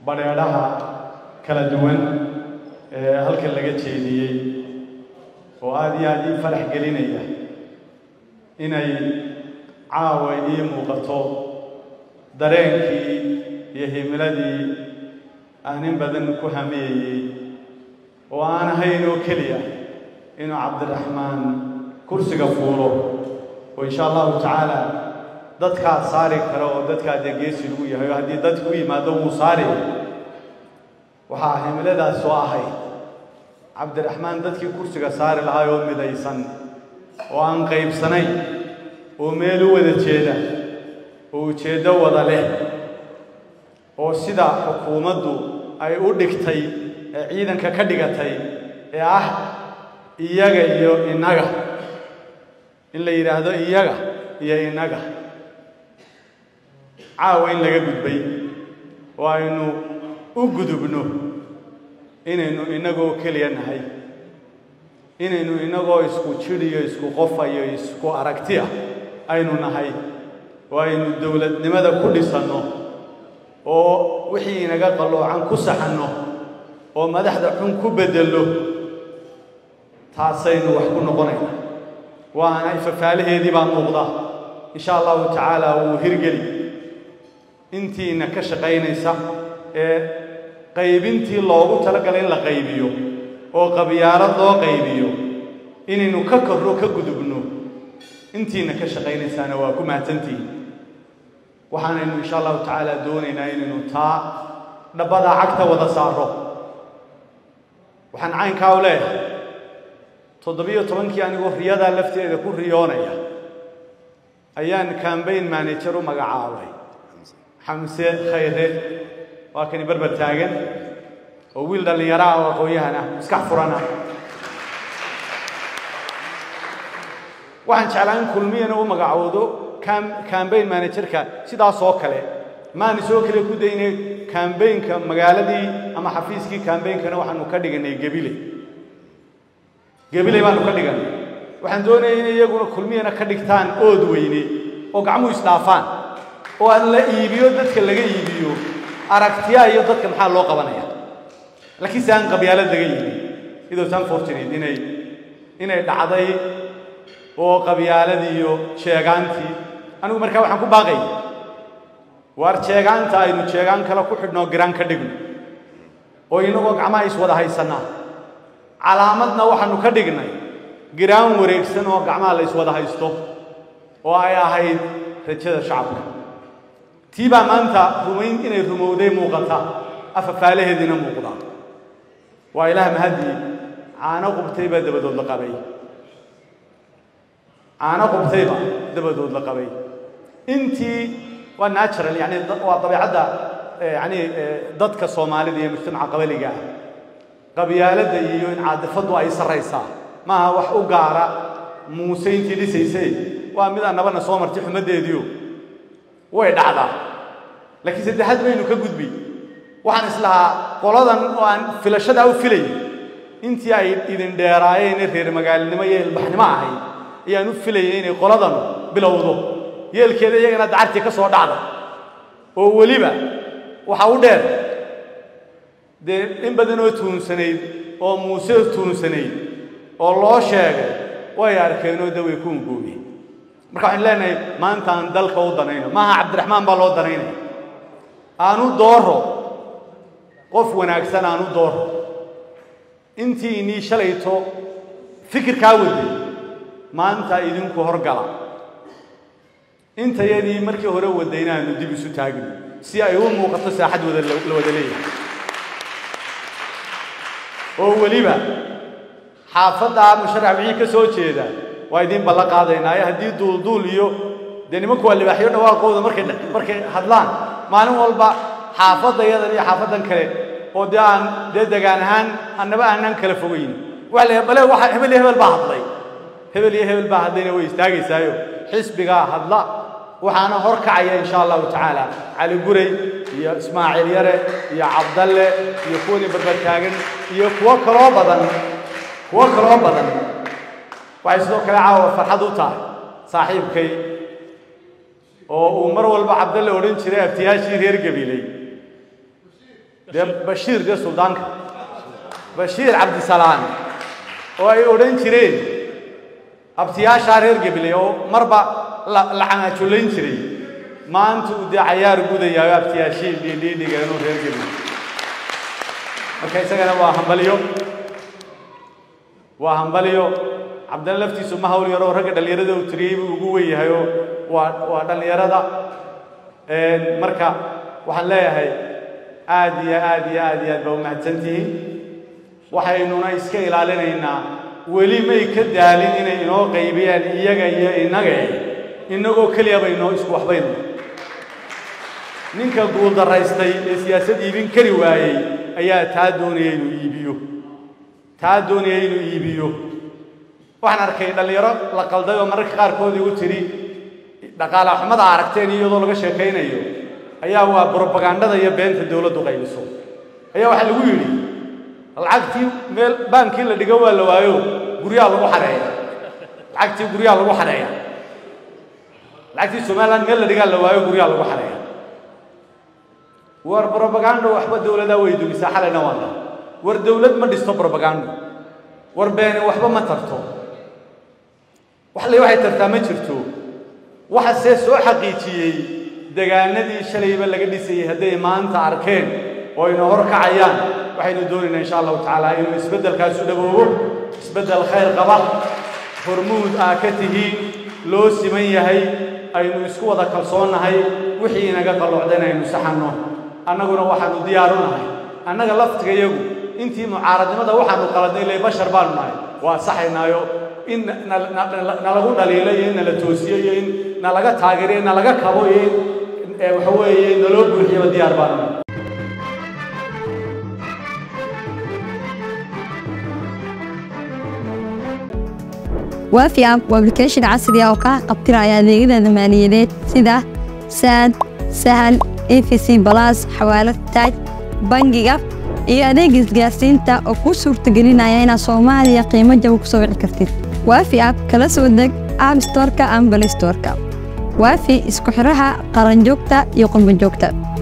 badheedhaha kala duwan ee halkan laga jeediyey oo aada iyo aada ii farax gelinaya inay caawa ii muuqato dareenkii iyo himiladii aan in badan ku hamiyayey oo aan ahayn oo keliya inuu cabdiraxmaan kursiga fuulo oo insha allahu tacaala dadkaa saari kara oo dadkaa dee geesi lagu yahay oo haddii dadku u yimaado wuu saari waxaa himiladaas soo ahayd cabdiraxmaan dadkii kursiga saari lahaa oo midaysan oo aan qaybsanayn oo meel u wada jeeda oo ujeeddo wada leh oo sida xukuumaddu ay u dhigtay ee ciidanka ka dhigatay ee ah iyaga iyo innaga in la yidhaahdo iyaga iyo innaga caawa in laga gudbay oo aynu u gudubno inaynu innagoo keliya nahay inaynu innagoo isku jidhiyo isku qofayo isku aragti ah aynu nahay oo aynu dowladnimada ku dhisanno oo wixii inaga qalloocan ku saxanno oo madaxda xun ku beddello taasaynu wax ku noqonayna waana ifafaalaheedii baa muuqda insha allahu tacaala wuu hirgeli intiina ka shaqaynaysa ee qaybintii loogu talagalay in la qaybiyo oo qabyaalad loo qaybiyo inaynu ka korro ka gudubno intiina ka shaqaynaysaana waa ku mahadsantihiin waxaanaynu insha allahu tacaala doonaynaa inaynu taa dhabbadaa cagta wada saaro waxaan caynkaa u leeyahay toddobiyo tobankii anigoo riyadaa lafteeda ku riyoonaya ayaan cambaign manager u magacaabay xamse khayre waa kani barbar taagan oo wiil dhallinyaro ah oo aqoon-yahan ah maskax furan ah waxaan jeclaa in kulmiyana u magacoodo cambaign managerka sidaas oo kale maana soo kale ku daynay cambaynka magaaladii ama xafiiskii cambainkana waxaanu ka dhiganay gebile gebile baanu ka dhiganay waxaan doonayay inay iyaguna kulmiyana ka dhigtaan ood weyne oo gacmuhu isdhaafaan oo aan la iibiyo dadka laga iibiyo aragtiyaa iyo dadka maxaa loo qabanaya laakiin se aan qabyaalad laga iibin idoos unfortunate inay inay dhacday oo qabyaaladii iyo sheegaantii anigu markaa waxaan ku baaqay waar jeegaanta aynu jeegaan kale ku xidhnoo giraan ka dhigno oo innagoo gacmaha iswada haysannaa calaamadna waxaanu ka dhignay giraan wareegsan oo gacmaha la iswada haysto oo ay ahayd rajada shacabka tii baa maanta rumayn inay rumowday muuqata afafaalaheediina muuqda waa ilaah mahadii caano qubtay baa dabadood la qabay caano qubtayba dabadood la qabay intii waa natural yani waa dabeecadda yani dadka soomaalida iyo mujtamaca qabaliga ah qabyaaladda iyo in caadifaddu ay sarraysaa maaha wax u gaara muuse intii dhisaysay waa mid annabana soo martay xumaddeediio way dhacdaa laakiin saddexaad baynu ka gudbi waxaan islahaa qoladan oo aan filashadaa u filayay intii ay idin dheeraayeen ee reer magaalinimo iyo ilbaxnimo ahayd ayaan u filayay inay qoladan bilowdo yeelkeeda iyagana dacartii ka soo dhacda oo weliba waxa u dheer dee in badan oo tuunsanayd oo muuse tuunsanayd oo loo sheegay way arkeenoo de way ku ungoobiyeen marka waxaan leenahay maanta aan dalka u danayno maaha cabdiraxmaan baa loo danaynaya aanu dooro qof wanaagsan aanu dooro intii inii shalayto fikirkaa waday maanta idinku horgala intayadii markii hore wadayna aanu dib isu taagno si ay u muuqato saaxad wada la wada leeyahay oo weliba xaafadda musharax wixii ka soo jeeda waa idiin ballan qaadaynaayo haddii duulduul iyo dee nimanku waa libaaxyo dhawaaqooda markay markay hadlaan maalin walba xaafadda yadan iyo xaafaddan kale oo dee aan dee degaan ahaan annaba aanaan kala fogayn waxa la bale waxa hebel iyo hebel baa hadlay hebel iyo hebel baa hadlayna way istaagaysaayo xisbigaa hadla waxaana hor kacaya insha allahu tacaala cali guray iyo ismaaciil yare iyo cabdalle iyo kuwani barbartaagan iyo kuwo kaloo badan kuwo kaloo badan waxay sidoo kale caawa farxad u tahay saaxiibkay oo uu mar walba cabdalle odhan jiray abtiyaashii reer gabiley dee bashiir dee suldaanka bashiir cabdisalaan oo ay odhan jireen abtiyaashaa reer gebiley oo marba la canaajulayn jiray maanta uu dee cayaar gudayaayo abtiyaashii dhiidhiidhiga inuu reer gebiley marka isagana waa hambalyo waa hambalyo cabdalla laftiisu ma hawl yaroo ragga dhallinyarada uu tiriyey buu ugu wen yahayoo waa waa dhallinyarada marka waxaan leeyahay aad iyo aad iyo aad iyo aad baa u mahadsantihiin waxaynuna iska ilaalinaynaa weli may ka daalin inay inoo qaybiyaan iyaga iyo innaga innagoo keliya baynoo isku waxbayno ninka guuldaraystay ee siyaasad iibin kari waayey ayaa taa doonaya inuu iibiyo taa doonaya inuu iibiyo waxaan arkay dhallinyaro la qalday oo mararka qaarkood igu tidhi dhaqaala xumada aragteen iyadoo laga sheekaynayo ayaa waa brobagandada iyo beenta dowladdu qaybiso ayaa waxaa lagu yidhi lacagtii meel baankii la dhigo waa la waayo guryaha lagu xareeya lacagtii guryaha lagu xareeya lacagtii somaliland meel la dhigaa la waayo guryaha lagu xareeya war brobagando waxba dowladaa way dumisaa xalayna waana war dowlad ma dhisto brobagando war beeni waxba ma tarto wax le waxay tartaa ma jirto waxase soo xaqiijiyey degaanadii shalayba laga dhisayey hadday maanta arkeen oo ayna hor kacayaan waxaynu doonaynaa insha allahu tacaala inuu isbeddelkaasu dhaboobo isbeddel khayr qaba hormuud aa ka tihiin loo siman yahay aynu isku wada kalsoonnahay wixii inaga qalloocdeen aynu saxanno annaguna waxaanu diyaaru nahay annaga laftigayagu intii mucaaradnimada waxaanu qaladnay ilay bashar baanu nahay waa saxaynaayo in nalagu dhaliilo iyo in nala toosiyo iyo in nalaga taageero in nalaga kabo iyo in waxa weeye naloo buuxiyaba diyaar baanu nahay waafi app waa application casri ah oo kaa qabtiraya adeegyada maaliyadeed sida saad sahal efc balas xawaalad taaj bangiga iyo adeega isgaarsiinta oo kuu suurtagelinaya inaad soomaaliya qiimo jaba ku soo wici kartid waafi app kala soo deg app storeka ama balay storeka waafi isku xidhaha qaranjoogta iyo qurbanjoogta